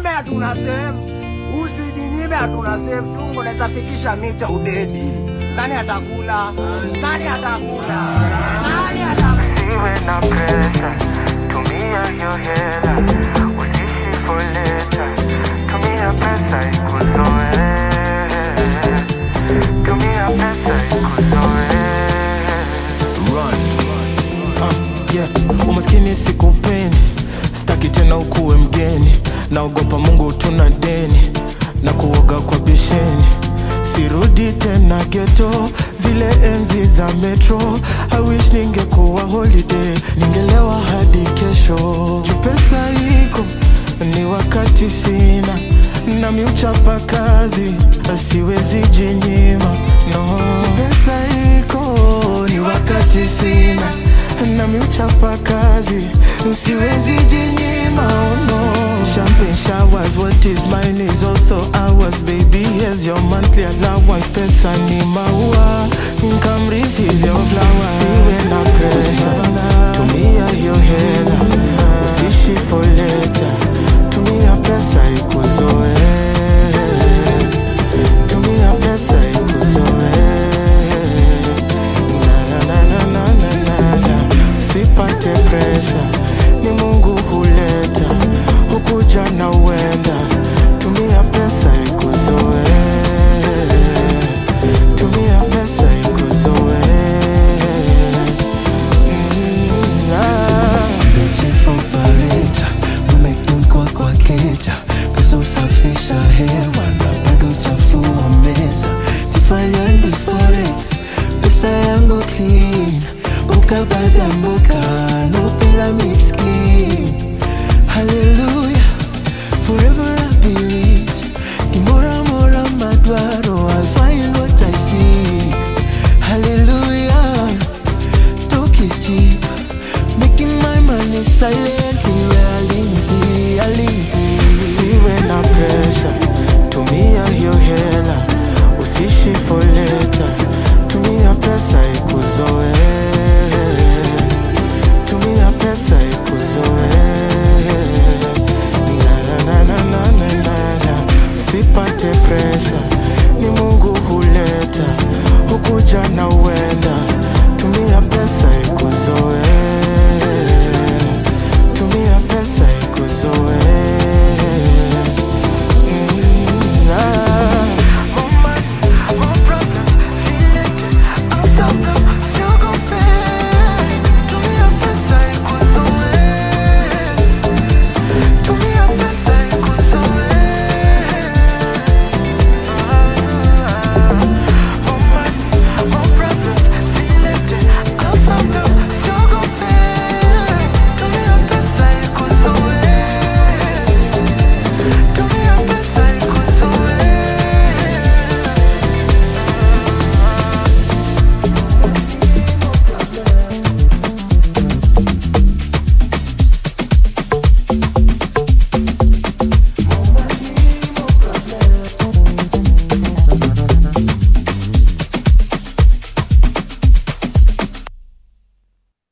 Usijinyime hatuna save. Usijinyime hatuna save. Chungu unaweza fikisha mita udedi. Nani atakula? Nani atakula? Nani atakula? Usiwe na pressure, tumia hiyo hela, usiishi for later. Tumia pesa ikuzoe, tumia pesa ikuzoe. Ah, yeah. Umaskini sikupendi, staki tena ukuwe mgeni. Naogopa Mungu tuna deni na kuoga kwa besheni. Sirudi tena geto, zile enzi za metro. I wish ningekuwa holiday, ningelewa hadi kesho. Juu pesa iko ni wakati sina, nami uchapa kazi, siwezi jinyima. No, pesa iko ni wakati sina nami uchapa kazi siwezi jinyima oh no. Champagne showers, what is mine is also ours baby here's your monthly allowance pesa ni maua come receive your flowers siwe na pressure tumia hiyo hela usishi for later tumia pesa ikuzoe tumia pesa ikuzoe na na na na na na na usipate presha ni mungu huleta hukuja na uenda tumia pesa ikuzoe tumia pesa ikuzoe Mm, ah. The chief operator, umekun kwa kwa keja